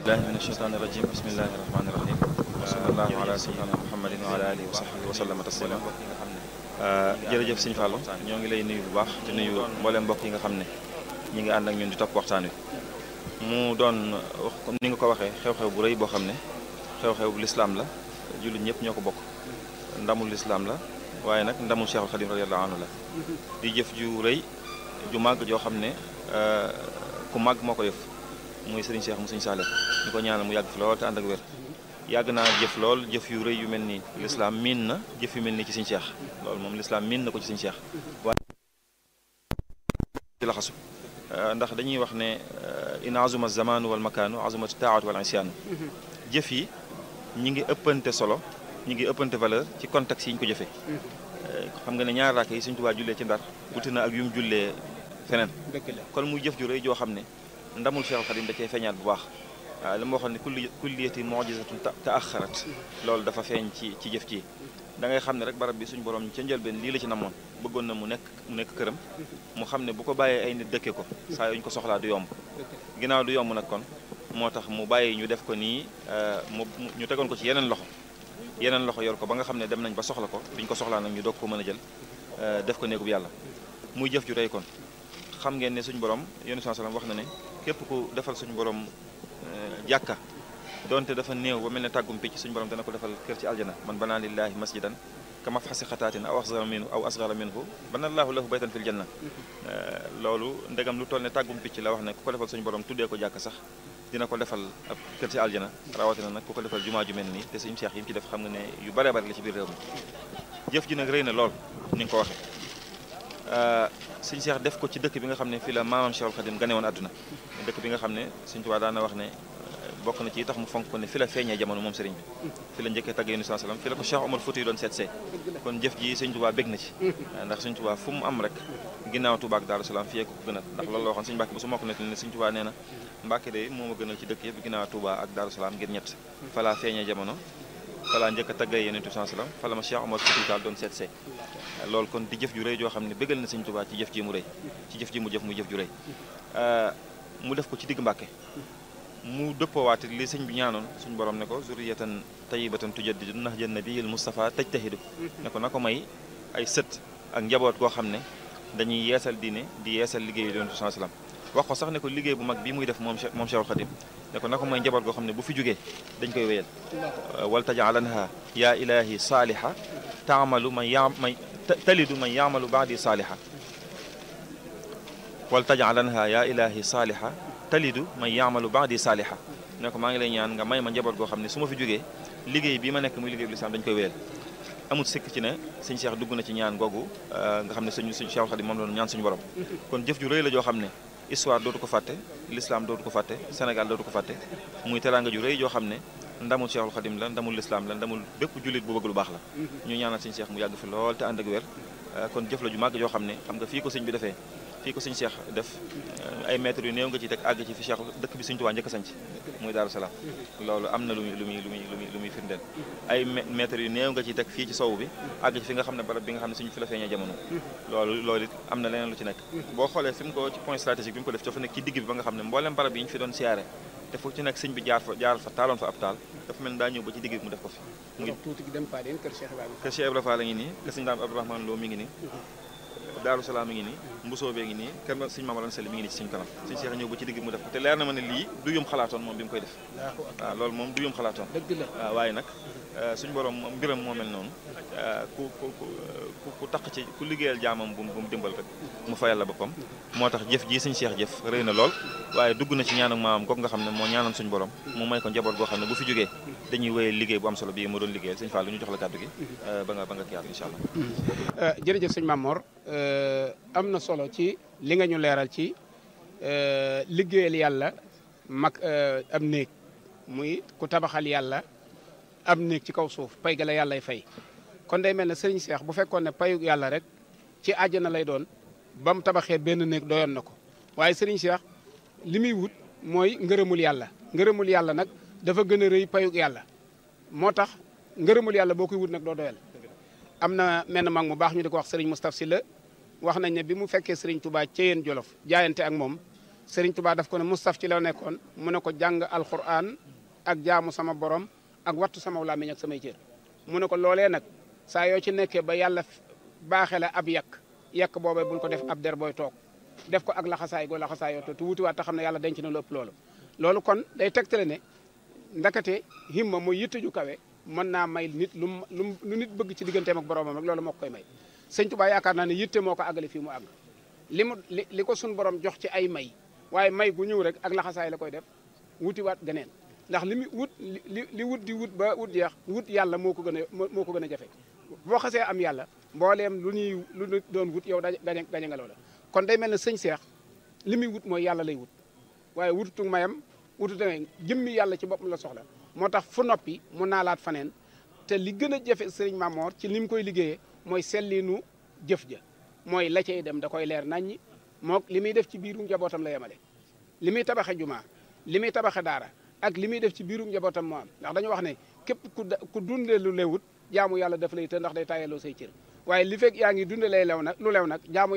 billahi min asheytaani rajim bismillahi rahmaani rahim wa sallallahu ala sayyidina muhammadin wa ala alihi wa sahbihi wa sallama taslima jërëjëf sëñ Fallou ñoo ngi lay nuyu bu baax di nuyu mbooleem mbokk yi nga xam ne ñi ngi ànd ak ñun di topp waxtaan wi mu doon wax comme ni nga ko waxee xew-xew bu rëy boo xam ne xew-xew bu lislaam la jullit ñëpp ñoo ko bokk ndamul lislaam la waaye nag ndamul Cheikhul Khadim radiyallahu anhu la di jëf ju rëy ju màgg joo xam ne ku màgg moo ko yëf muy Serigne Cheikh mu Serigne Saleh ñu ko ñaanal mu yàgg fi lool te ànd ak wér yàgg naa jëf lool jëf yu rëy yu mel nii lislaam miin na jëf yu mel nii ci Serigne Cheikh loolu moom lislaam miin na ko ci Serigne Cheikh waaye ci laxasu ndax dañuy wax ne in azuma zamanu wal makaanu azumat taatu wal isyaanu jëf yi ñi ngi ëppante solo ñi ngi ëppante valeur ci contexte yi ñu ko jëfee xam nga ne ñaar raaka yi Sëriñ Tuubaa jullee ci ndar wuti na ak yu mu jullee feneen kon muy jëf ju rëy joo xam ne ndamul Cheikhul Khadim da cee feeñaat bu baax waaw li ma waxoon ne kulli kulliyati mujizatun taaxarat loolu dafa feeñ ci ci jëf ci da ngay xam ne rek barab bi suñu borom ca njëlbeen lii la ci namoon bëggoon na mu nekk mu nekk këram mu xam ne bu ko bàyyee ay nit dëkke ko saa yuñ ko soxlaa du yomb ginnaaw du yomb nag kon moo tax mu bàyyi ñu def ko nii mu ñu tegoon ko ci yeneen loxo yeneen loxo yor ko ba nga xam ne dem nañ ba soxla ko biñ ko soxlaa nag ñu doog ko mën a jël def ko néegub yàlla muy jëf ju rëy kon xam ngeen ne suñu borom yónni sallam wax na ne képp ku defal suñu borom jàkka donte dafa néew ba mel ne tàggum picc suñu borom dana ko defal kër ci aljana man banaa lillahi masjidan kama fasi xataatin aw asgara minhu aw asgara minhu bana allahu lahu baytan fil janna loolu ndegam lu toll ne tàggum picc la wax ne ku ko defal suñu borom tuddee ko jàkka sax dina ko defal ab kër ci aljana rawatina nag ku ko defal jumaa ju mel nii te suñu seex yi mu ci def xam nga ne yu bare bare la ci biir réew mi jëf ji nag rëy na lool ni nga ko waxee suñu seex def ko ci dëkk bi nga xam ne fii la maamam Cheikhul Khadim gane woon àdduna dëkk bi nga xam ne Sëriñ Tuubaa daana wax ne bokk na ci tax mu fonk ko ne fi la feeñee jamono moom sëriñ bi fi la njëkkee tagg yéen sallam fi la ko Cheikh Omar Fouti yi doon seet see kon jëf ji Sëriñ Tuubaa bég na ci ndax Sëriñ Tuubaa fu mu am rek ginnaaw Tuubaa ak Daaru Salaam fiyee ko ko gënal ndax loolu la waxoon Sëriñ Mbàkke bu su mokk ne Sëriñ Tuubaa nee na Mbàkke de moo ma gënal ci dëkk yëpp ginnaaw Tuubaa ak Daaru Salaam ngir ñett fa la feeñee jamono fa la njëkk a taggee yéen sallam fa la ma Cheikh Omar Fouti Taal doon seet see loolu kon di jëf ju rëy joo xam ne bégal na Sëriñ Tuubaa ci jëf ji mu rëy ci jëf ji mu jëf muy jëf ju rëy mu def ko ci digg Mbàkke mu dëppoowaate li sëñ bi ñaanoon suñu borom ne ko zurriyatan tayyibatan tujaddidu nahja nabiyil Mustafa tajtahidu ne ko na ko may ay sët ak njaboot koo xam ne dañuy yeesal diine di yeesal liggéeyu Yonent bi sallam wax ko sax ne ko liggéey bu mag bi muy def moom moom Cheikhul Khadim ne ko na ko may njaboot koo xam ne bu fi jógee dañ koy wéyal wal tajaalanha yaa ilahi saaliha taamalu man ya may talidu man yaamalu baadi saaliha wal tajaalanha yaa ilahi saaliha talidu man yaamalu baadi saaliha ne ko maa ngi lay ñaan nga may ma njaboot goo xam ne su ma fi jógee liggéey bi ma nekk muy liggéey bu lislaam dañ koy wéyal amul sikk ci ne sëñ Cheikh dugg na ci ñaan googu nga xam ne suñu suñu Cheikhul Khadim moom la ñaan suñu borom kon jëf ju rëy la joo xam ne histoire dootu ko fàtte l'islam dootu ko fàtte Sénégal dootu ko fàtte muy teraanga ju rëy joo xam ne ndamul Cheikhul Khadim la ndamul l'islam la ndamul bépp jullit bu bëgg lu baax la ñu ñaanal sëñ Cheikh mu yàgg fi lool te ànd ak wér kon jëf la ju màgg joo xam ne xam nga fii ko sëñ bi defee fii ko sëñ Cheikh def ay mètres yu néew nga ci teg àgg ci fi Cheikh dëkk bi sëñ Tuubaa njëkk a sanc muy Daaru Salaam loolu am na lu muy lu muy lu muy lu muy lu muy firndeel ay mètres yu néew nga ci teg fii ci sow bi àgg ci fi nga xam ne barab bi nga xam ne suñu fi la feeñee jamono loolu loolu it am na leneen lu ci nekk boo xoolee fi mu ko ci point stratégique bi mu ko def dafa nekk ci digg bi ba nga xam ne mboolem barab yi ñu fi doon siyaare te fu ci nekk sëñ bi jaar fa jaar fa taaloon fa ab taal dafa mel daa ñëw ba ci digg bi mu def ko fi muy tuuti dem Fadeen kër Cheikh Ibrahima kër Cheikh Ibrahima la ngi nii kër sëñ Daam Abdourahmane Lo mi ngi nii Daaru Salaam mi ngi nii mbusoo bee ngi nii kër sëñ Mamadou Sall mi ngi nii ci suñu kanam sëñ Cheikh ñëw ba ci digg mu def ko te leer na ma ne lii du yum xalaatoon moom bi mu koy def waaw loolu moom du yum xalaatoon dëgg la waaw waaye nag suñu borom mbiram moo mel noonu ku ku ku ku taq ci ku liggéeyal jaamam bu mu dimbal rek mu fayal la boppam moo tax jëf ji sëñ Cheikh jëf rëy na lool waaye dugg na ci ñaanu maamam kooku nga xam ne moo ñaanoon suñu borom mu may ko njaboot goo xam ne bu fi jógee dañuy wéyal liggéey bu am solo bii moo doon liggéeyal sëñ Fall lu ñu jox la kàddu gi ba nga ba nga kiyaat incha allah jërëjëf sëñ Mamor am na solo ci li nga ñu leeral ci liggéeyal yàlla mag am néeg muy ku tabaxal yàlla am néeg ci kaw suuf pay ga la yàllay fay kon day mel ne sëriñ Seex bu fekkoon ne payu yàlla rek ci àjjana lay doon ba mu tabaxee benn néeg doyoon na ko waaye sëriñ Seex li muy wut mooy ngërëmul yàlla ngërëmul yàlla nag dafa gën a rëy payug yàlla moo tax ngërëmul yàlla boo koy wut nag doo doyal am na menn mag mu baax ñu di ko wax sëriñ Moustapha Sylla wax nañ ne bi mu fekkee sëriñ Touba Ceyeen Jolof jaayante ak moom Serigne Touba daf ko ne Moustapha ci la nekkoon mu ne ko jàng alquran ak jaamu sama borom ak wattu sama làmmiñ ak samay cër mu ne ko loolee nag saa yoo ci nekkee ba yàlla baaxee la ab yàq yàq boobee bul ko def ab der booy toog def ko ak laxasaay goo laxasaay yoo te wutiwaat te xam ne yàlla denc na lu ëpp loolu loolu kon day tegtale ne ndakate himma mooy yitte ju kawe mën naa may nit lu lu lu nit bëgg ci digganteem ak boromam rek loolu moo ko koy may sëñ Tuubaa yaakaar naa ne yitte moo ko àggale fii mu àgg li mu li li ko sun borom jox ci ay may waaye may gu ñëw rek ak laxasaay la koy def wutiwaat geneen ndax li mu wut li li wut di wut ba wut jeex wut yàlla moo ko gën a moo ko gën a jafe boo xasee am yàlla mbooleem lu ñuy lu ñu doon wut yow daje gañe gañe nga loola kon day mel ne sëñ Seex li muy wut mooy yàlla lay wut waaye wututu mayam wututu ngay jëmmi yàlla ci boppam la soxla moo tax fu noppi mu naalaat faneen te li gën a jafe sëriñ Mamor ci ni mu koy liggéeyee mooy sellinu jëf ja mooy la cay dem da koy leer naññi mook li muy def ci biirum njabootam la yemale li muy tabaxe jumaa li muy tabaxe daara ak li muy def ci biirum njabootam moo am ndax dañu wax ne képp ku ku dundee lu lewut jaamu yàlla daf lay të ndax day tayaloo say cër waaye li fekk yaa ngi dunde lay lew nag lu lew nag jaamu